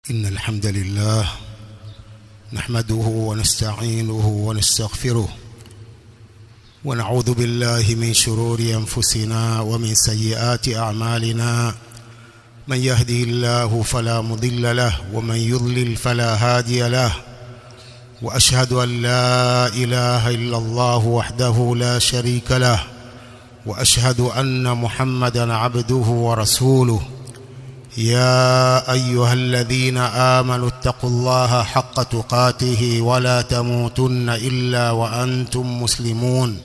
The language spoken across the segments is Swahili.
إن الحمد لله نحمده ونستعينه ونستغفره ونعوذ بالله من شرور أنفسنا ومن سيئات أعمالنا من يهده الله فلا مضل له ومن يضلل فلا هادي له وأشهد أن لا إله إلا الله وحده لا شريك له وأشهد أن محمدا عبده ورسوله يا أيها الذين آمنوا اتقوا الله حق تقاته ولا تموتن إلا وأنتم مسلمون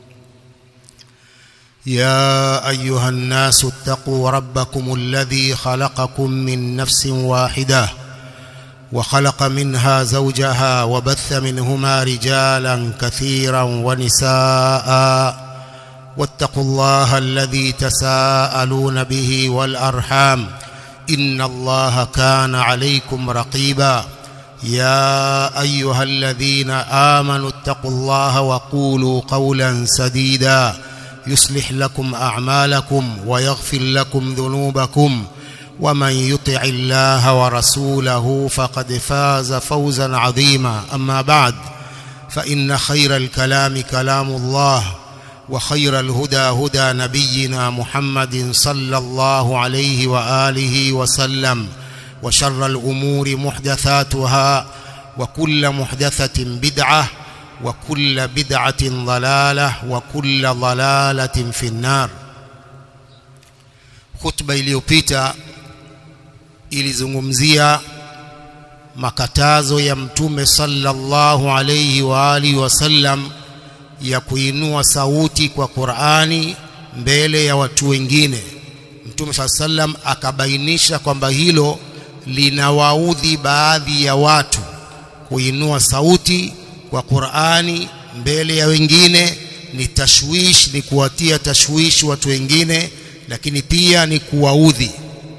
يا أيها الناس اتقوا ربكم الذي خلقكم من نفس واحدة وخلق منها زوجها وبث منهما رجالا كثيرا ونساء واتقوا الله الذي تساءلون به والأرحام إن الله كان عليكم رقيبا يا أيها الذين آمنوا اتقوا الله وقولوا قولا سديدا يصلح لكم أعمالكم ويغفر لكم ذنوبكم ومن يطع الله ورسوله فقد فاز فوزا عظيما أما بعد فإن خير الكلام كلام الله وخير الهدى هدى نبينا محمد صلى الله عليه وآله وسلم وشر الأمور محدثاتها وكل محدثة بدعة وكل بدعة ضلالة وكل ضلالة في النار خطبة iliyopita ilizungumzia makatazo ya mtume sallallahu alayhi wa alihi wasallam ya kuinua sauti kwa Qur'ani mbele ya watu wengine Mtume sallam akabainisha kwamba hilo linawaudhi baadhi ya watu kuinua sauti kwa Qur'ani mbele ya wengine ni tashwish ni kuwatia tashwishi watu wengine lakini pia ni kuwaudhi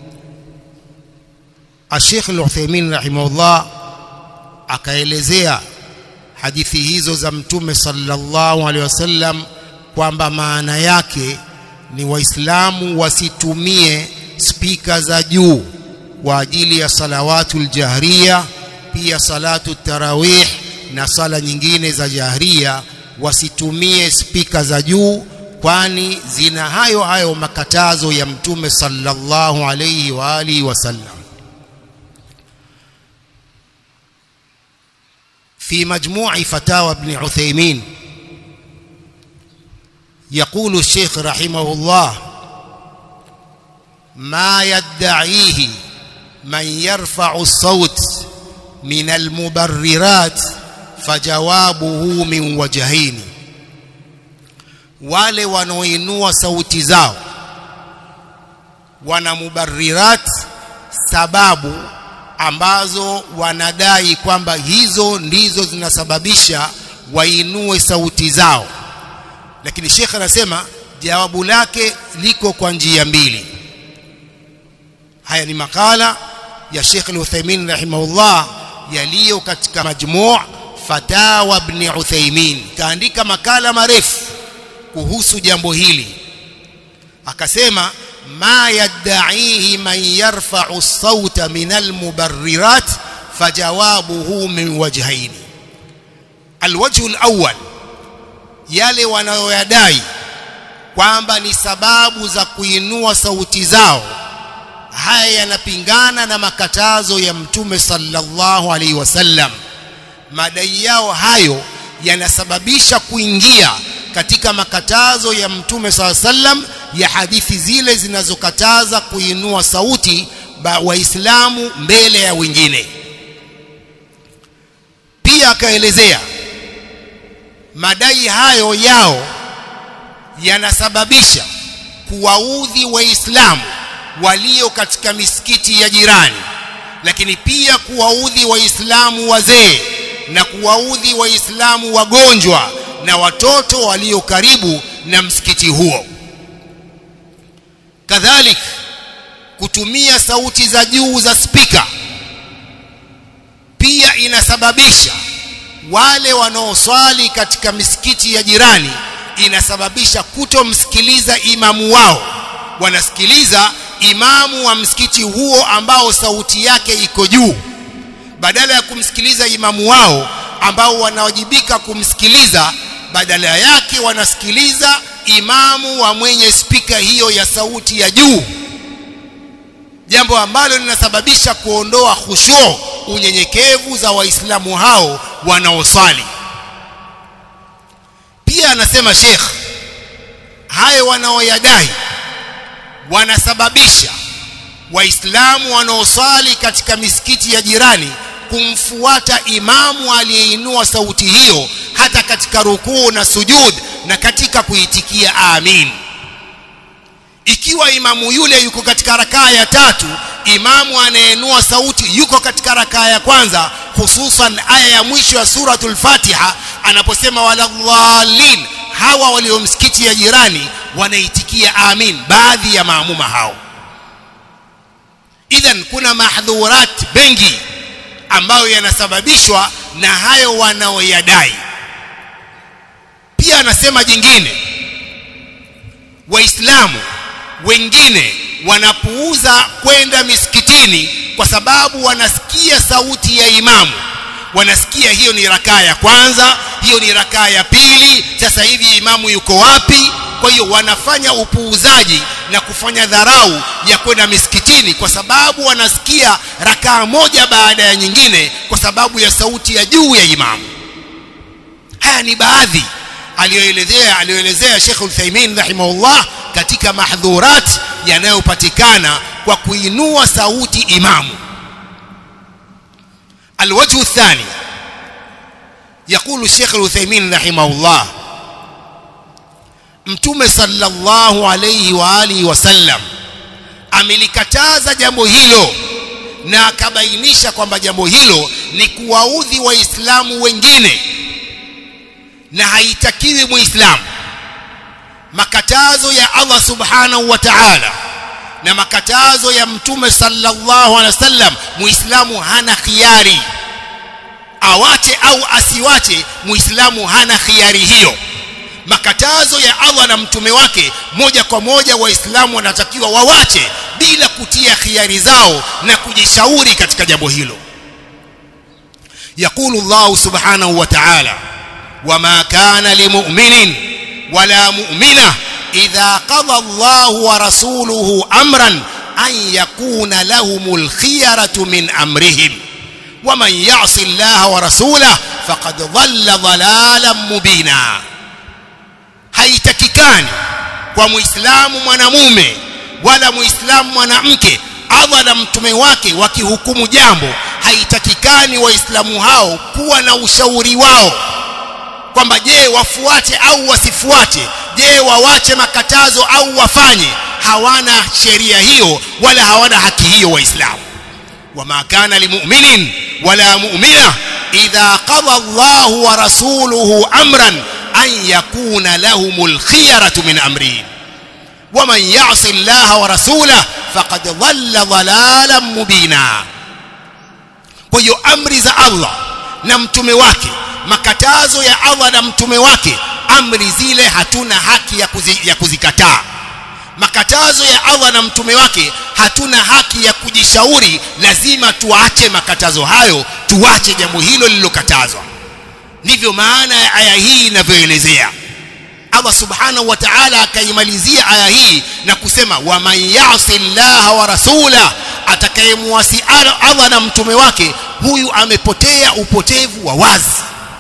Sheikh Al-Uthaymeen rahimahullah akaelezea hadithi hizo za mtume sallallahu alaihi wasallam kwamba maana yake ni waislamu wasitumie spika za juu kwa ajili ya salawatul jahriya pia salatu tarawih na sala nyingine za jahriya wasitumie spika za juu kwani zina hayo hayo makatazo ya mtume sallallahu alaihi wa alihi wasallam في مجموع فتاوى ابن عثيمين يقول الشيخ رحمه الله ما يدعيه من يرفع الصوت من المبررات فجوابه من وجهين wale wanaoinua sauti zao wana mubarirat sababu ambazo wanadai kwamba hizo ndizo zinasababisha wainue sauti zao lakini Sheikh anasema jawabu lake liko kwa njia mbili haya ni makala ya Sheikh Al-Uthaymeen rahimahullah yaliyo katika majmuu fatawa ibn Uthaymeen kaandika makala marefu kuhusu jambo hili akasema ما يدعيه من يرفع الصوت من المبررات فجوابه من وجهين الوجه الأول yale wanayoyadai kwamba ni sababu za kuinua sauti zao haya yanapingana na makatazo ya mtume sallallahu alaihi wasallam madai yao hayo yanasababisha kuingia katika makatazo ya mtume sallallahu alaihi wasallam ya hadithi zile zinazokataza kuinua sauti waislamu mbele ya wengine pia akaelezea madai hayo yao yanasababisha kuwaudhi waislamu walio katika misikiti ya jirani lakini pia kuwaudhi waislamu wazee na kuwaudhi waislamu wagonjwa na watoto walio karibu na msikiti huo kadhalik kutumia sauti za juu za spika pia inasababisha wale wanaoswali katika misikiti ya jirani inasababisha kutomsikiliza imamu wao wanasikiliza imamu wa msikiti huo ambao sauti yake iko juu badala ya kumsikiliza imamu wao ambao wanawajibika kumsikiliza badala yake wanasikiliza imamu wa mwenye spika hiyo ya sauti ya juu jambo ambalo linasababisha kuondoa khushu unyenyekevu za waislamu hao wanaosali pia anasema Sheikh hayo wanaoyadai wanasababisha waislamu wanaosali katika misikiti ya jirani kumfuata imamu aliyeinua sauti hiyo hata katika rukuu na sujud na katika kuitikia amin ikiwa imamu yule yuko katika rakaa ya tatu imamu anayeinua sauti yuko katika rakaa ya kwanza hususan aya ya mwisho ya suratul fatiha anaposema waladhalin hawa walio msikiti ya jirani wanaitikia amin baadhi ya maamuma hao idhan kuna mahdhurat bengi ambayo yanasababishwa na hayo wanaoyadai pia anasema jingine waislamu wengine wanapuuza kwenda misikitini kwa sababu wanasikia sauti ya imamu wanasikia hiyo ni rakaa ya kwanza hiyo ni rakaa ya pili sasa hivi imamu yuko wapi kwa hiyo wanafanya upuuzaji na kufanya dharau ya kwenda misikitini kwa sababu wanasikia rakaa moja baada ya nyingine kwa sababu ya sauti ya juu ya imamu haya ni baadhi aliyoelezea aliyoelezea Sheikh Uthaymeen rahimahullah katika mahdhurat yanayopatikana kwa kuinua sauti imamu الوجه الثاني يقول الشيخ العثيمين رحمه الله mtume sallallahu alayhi wa alihi wasallam amelikataza jambo hilo na akabainisha kwamba jambo hilo ni kuwaudhi waislamu wengine na haitakiwi muislamu makatazo ya Allah subhanahu wa ta'ala na makatazo ya mtume sallallahu alaihi wasallam muislamu hana khiari awache au asiwache muislamu hana khiari hiyo makatazo ya Allah na mtume wake moja kwa moja waislamu wanatakiwa wawache bila kutia khiari zao na kujishauri katika jambo hilo يقول الله سبحانه وتعالى وما كان لمؤمن ولا مؤمنه إذا قضى الله ورسوله أمرا أن يكون لهم الخيرة من أمرهم ومن يعص الله ورسوله فقد ضل ضلالا مبينا haitakikani kwa muislamu mwanamume wala muislamu mwanamke Allah na mtume wake wakihukumu jambo haitakikani waislamu hao kuwa na ushauri wao kwamba je wafuate au wasifuate je wawache makatazo au wafanye hawana sheria hiyo wala hawana haki hiyo waislamu wama kana limu'minin wala mu'mina idha qada Allahu wa rasuluhu amran an yakuna lahumul khiyaratu min amrihim ومن يعص الله ورسوله فقد ضل ضلالا مبينا kwa hiyo amri za Allah na mtume wake makatazo ya Allah na mtume wake amri zile hatuna haki ya, kuzi, ya kuzikataa makatazo ya Allah na mtume wake hatuna haki ya kujishauri lazima tuache makatazo hayo tuache jambo hilo lililokatazwa ndivyo maana ya aya hii inavyoelezea Allah subhanahu wa ta'ala akaimalizia aya hii na kusema waman yasi llaha wa rasula atakayemwasi Allah na mtume wake huyu amepotea upotevu wa wazi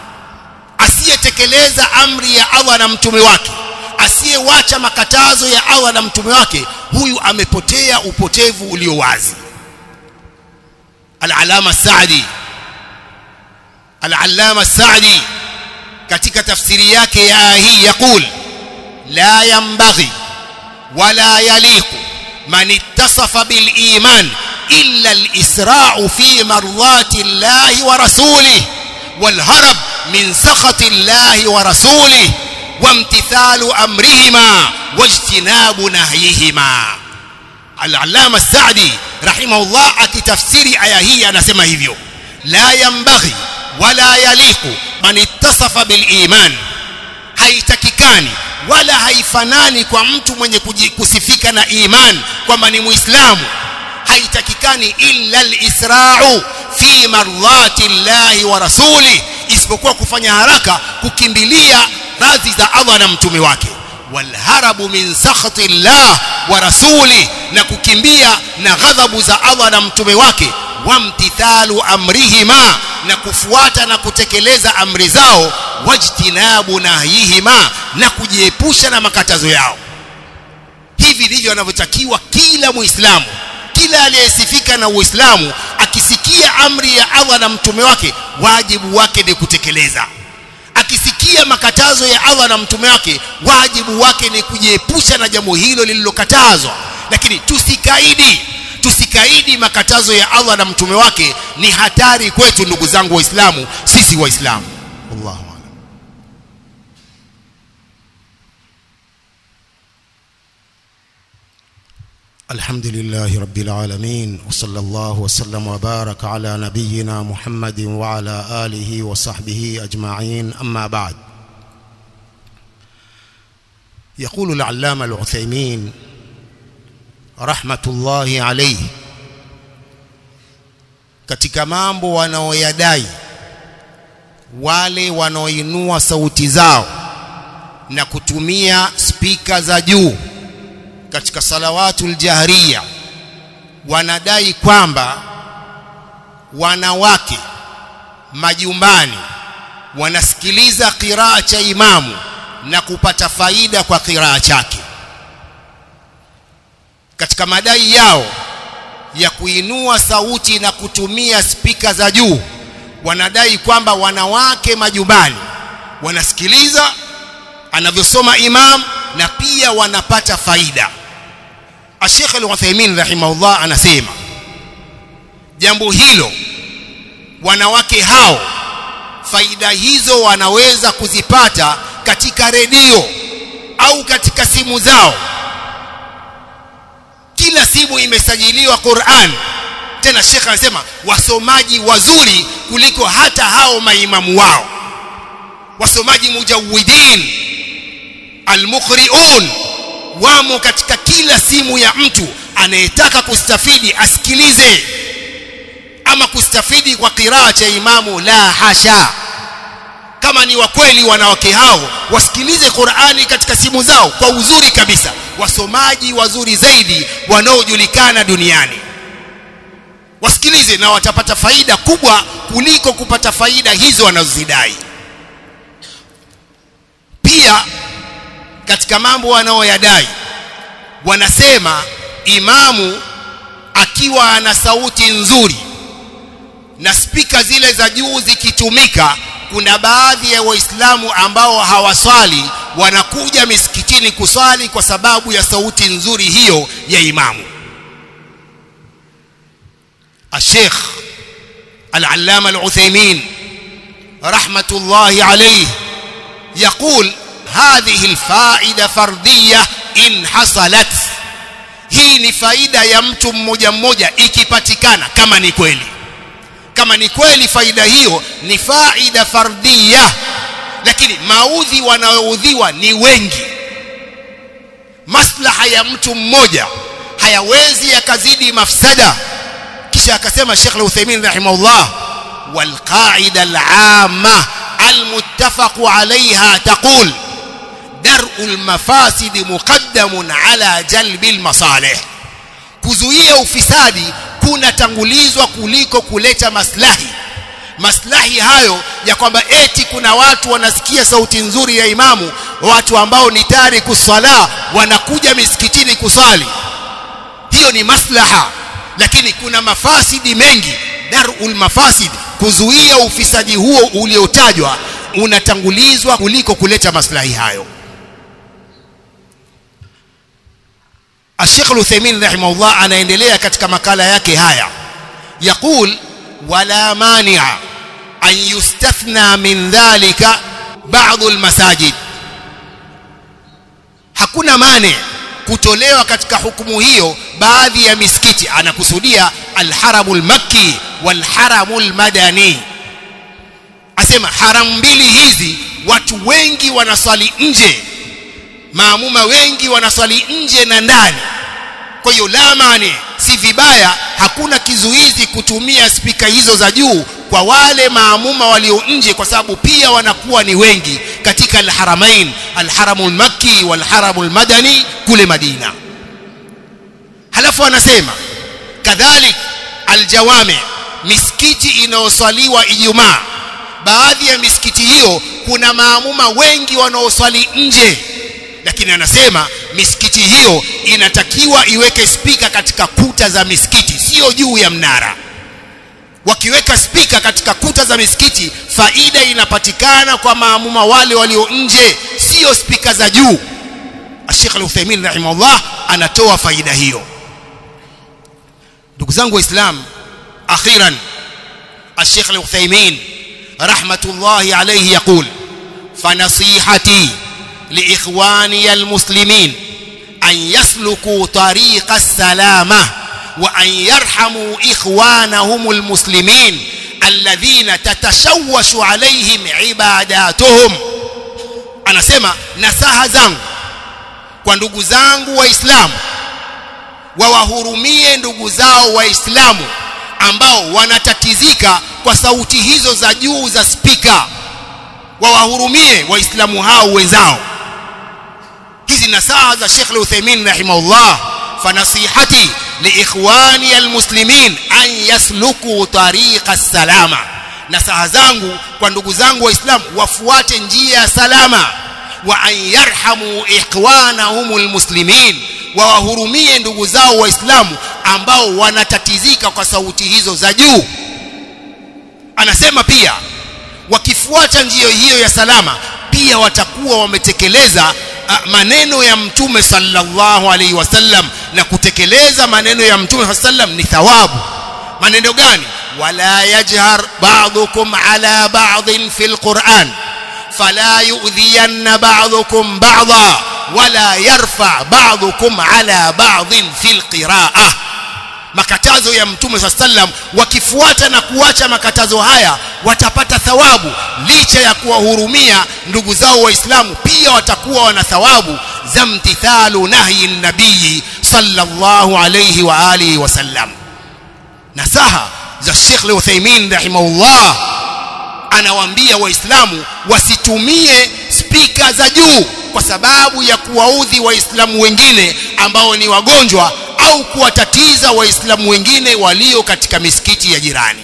asiyetekeleza amri ya Allah na mtume wake asiyewacha makatazo ya Allah na mtume wake huyu amepotea upotevu ulio wazi al-alama Saadi al-allama Saadi katika tafsiri yake ya aya hii yakul la yanbaghi wala yaliqu man ittasafa bil iman illa al-isra'u fi mardati Allah wa rasulih wal harab min sakhati Allah wa rasulih وامتثال امرهما واجتناب نهيهما العلامه السعدي رحمه الله akitafsiri aya hii anasema hivyo la yambaghi wala yaliqu man ittasafa bil iman haitakikani wala haifanani kwa mtu mwenye kusifika na iman kwamba ni muislamu haitakikani illa alisra'u fi mardhati llahi wa rasuli isipokuwa kufanya haraka kukimbilia radhi za Allah na mtume wake walharabu min sakhati llah wa rasuli na kukimbia na ghadhabu za Allah na mtume wake wamtithalu amrihima na kufuata na kutekeleza amri zao wajtinabu nahyihima na kujiepusha na makatazo yao hivi ndivyo anavyotakiwa kila muislamu kila aliyesifika na uislamu akisikia amri ya Allah na mtume wake wajibu wake ni kutekeleza akisikia makatazo ya Allah na mtume wake wajibu wake ni kujiepusha na jambo hilo lililokatazwa lakini tusikaidi tusikaidi makatazo ya Allah na mtume wake ni hatari kwetu ndugu zangu waislamu sisi waislamu wallahu a'lam الحمد لله رب العالمين وصلى الله وسلم وبارك على نبينا محمد وعلى آله وصحبه أجمعين أما بعد يقول العلامة العثيمين رحمة الله عليه katika mambo wanaoyadai wale wanaoinua sauti zao na kutumia spika za juu katika salawatul jahriya wanadai kwamba wanawake majumbani wanasikiliza qiraa cha imamu na kupata faida kwa qiraa chake katika madai yao ya kuinua sauti na kutumia spika za juu wanadai kwamba wanawake majumbani wanasikiliza anavyosoma imam na pia wanapata faida Sheikh Al-Uthaymeen rahimahullah anasema jambo hilo wanawake hao faida hizo wanaweza kuzipata katika redio au katika simu zao kila simu imesajiliwa Qur'an tena Sheikh anasema wasomaji wazuri kuliko hata hao maimamu wao wasomaji mujawidin almuqriun wamo katika kila simu ya mtu anayetaka kustafidi asikilize ama kustafidi kwa qiraa cha imamu la hasha kama ni wakweli wanawake hao wasikilize Qur'ani katika simu zao kwa uzuri kabisa wasomaji wazuri zaidi wanaojulikana duniani wasikilize na watapata faida kubwa kuliko kupata faida hizo wanazozidai pia katika mambo wanaoyadai wanasema imamu akiwa ana sauti nzuri na spika zile za juu zikitumika kuna baadhi ya waislamu ambao hawaswali wanakuja misikitini kuswali kwa sababu ya sauti nzuri hiyo ya imamu الشيخ العلامة العثيمين رحمة الله عليه يقول هذه الفائدة فردية إن حصلت hii ni faida ya mtu mmoja mmoja ikipatikana kama ni kweli kama ni kweli faida hiyo ni faida fardia lakini maudhi wanaoudhiwa ni wengi maslaha ya mtu mmoja hayawezi yakazidi mafsada kisha akasema Sheikh Al-Uthaymeen rahimahullah wal qa'ida al-'amma al-muttafaq 'alayha taqul dar'u al-mafasid muqaddamun 'ala jalbi al-masalih kuzuia ufisadi kunatangulizwa kuliko kuleta maslahi maslahi hayo ya kwamba eti kuna watu wanasikia sauti nzuri ya imamu watu ambao ni tari kuswala wanakuja misikitini kusali hiyo ni maslaha lakini kuna mafasidi mengi darul mafasid kuzuia ufisadi huo uliotajwa unatangulizwa kuliko kuleta maslahi hayo Sheikh Al-Uthaymeen rahimahullah anaendelea katika makala yake haya يقول ولا مانع أن يستثنى من ذلك بعض المساجد hakuna mane kutolewa katika hukumu hiyo baadhi ya misikiti anakusudia alharamul makki walharamul madani asema haramu mbili hizi watu wengi wanaswali nje maamuma wengi wanaswali nje na ndani kwa hiyo la mani si vibaya hakuna kizuizi kutumia spika hizo za juu kwa wale maamuma walio nje kwa sababu pia wanakuwa ni wengi katika alharamain alharamul makki walharamul madani kule Madina halafu anasema kadhalik aljawami misikiti inayoswaliwa Ijumaa baadhi ya misikiti hiyo kuna maamuma wengi wanaoswali nje lakini anasema misikiti hiyo inatakiwa iweke spika katika kuta za misikiti sio juu ya mnara wakiweka spika katika kuta za misikiti faida inapatikana kwa maamuma wale walio nje sio spika za juu Sheikh Al-Uthaymeen rahimahullah anatoa faida hiyo ndugu zangu waislamu akhiran Sheikh Al-Uthaymeen rahmatullahi alayhi yaqul fanasihati liikhwani almuslimin an yasluku tariqa as-salama wa an yarhamu ikhwanahum almuslimin alladhina tatashawashu alayhim ibadatuhum anasema nasaha zangu kwa ndugu zangu waislamu wawahurumie ndugu zao waislamu ambao wanatatizika kwa sauti hizo za juu za spika wawahurumie waislamu hao wenzao hizi nasaha za Sheikh Al-Uthaymeen rahimahullah fanasihati liikhwani almuslimin an yasluku tariqa salama nasaha zangu kwa ndugu zangu waislamu wafuate njia ya salama wa an yarhamu ikhwanahum almuslimin wawahurumie ndugu zao waislamu ambao wanatatizika kwa sauti hizo za juu anasema pia wakifuata njia hiyo ya salama pia watakuwa wametekeleza maneno ya mtume sallallahu alaihi wasallam na kutekeleza maneno ya mtume sallam ni thawabu maneno gani wala yajhar ba'dukum ala ba'din fil qur'an fala yu'dhiyanna ba'dukum ba'dha wala yarfa ba'dukum ala ba'din fil qira'ah makatazo ya mtume saa sallam wakifuata na kuacha makatazo haya watapata thawabu licha ya kuwahurumia ndugu zao waislamu pia watakuwa wana thawabu za mtithalu nahyi nabii sallallahu alayhi wa alihi wasallam nasaha za Sheikh Al-Uthaymeen rahimahullah anawaambia waislamu wasitumie spika za juu kwa sababu ya kuwaudhi waislamu wengine ambao ni wagonjwa au kuwatatiza waislamu wengine walio katika misikiti ya jirani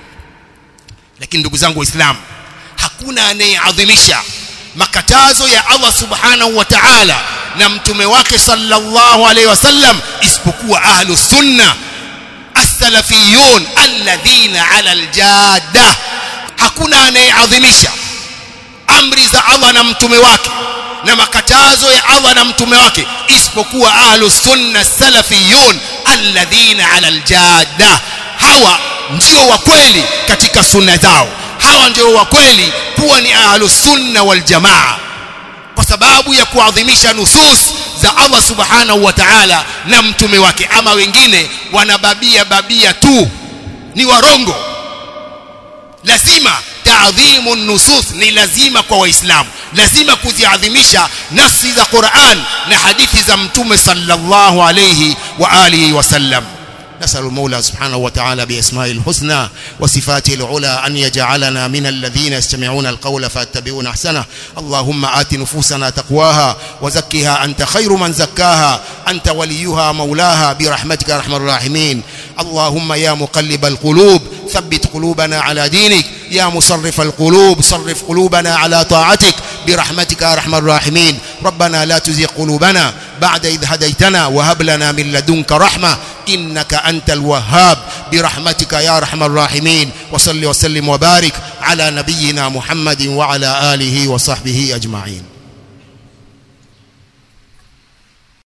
lakini ndugu zangu waislamu hakuna anayeadhimisha makatazo ya Allah subhanahu wa ta'ala na mtume wake sallallahu alaihi wasallam isipokuwa ahlus sunna as-salafiyun alladhina ala al-jadda hakuna anayeadhimisha amri za Allah na mtume wake na makatazo ya Allah na mtume wake isipokuwa ahlus sunna salafiyun alladhina ala aljadda hawa ndio wa kweli katika sunna zao hawa ndio wa kweli kuwa ni ahlus sunna wal jamaa kwa sababu ya kuadhimisha nusus za Allah subhanahu wa ta'ala na mtume wake ama wengine wanababia babia tu ni warongo lazima taadhimu nusus ni lazima kwa waislamu lazima kuziadhimisha nafsi za Qur'an na hadithi za mtume sallallahu alayhi wa alihi wasallam نسأل المولى سبحانه وتعالى بأسمائه الحسنى وصفاته العلى أن يجعلنا من الذين يستمعون القول فاتبعون أحسنه اللهم آت نفوسنا تقواها وزكها أنت خير من زكاها أنت وليها مولاها برحمتك يا أرحم الراحمين اللهم يا مقلب القلوب ثبت قلوبنا على دينك يا مصرف القلوب صرف قلوبنا على طاعتك برحمتك يا ارحم الراحمين ربنا لا تزغ قلوبنا بعد إذ هديتنا وهب لنا من لدنك رحمة إنك أنت الوهاب برحمتك يا ارحم الراحمين وصل وسلم وبارك على نبينا محمد وعلى آله وصحبه أجمعين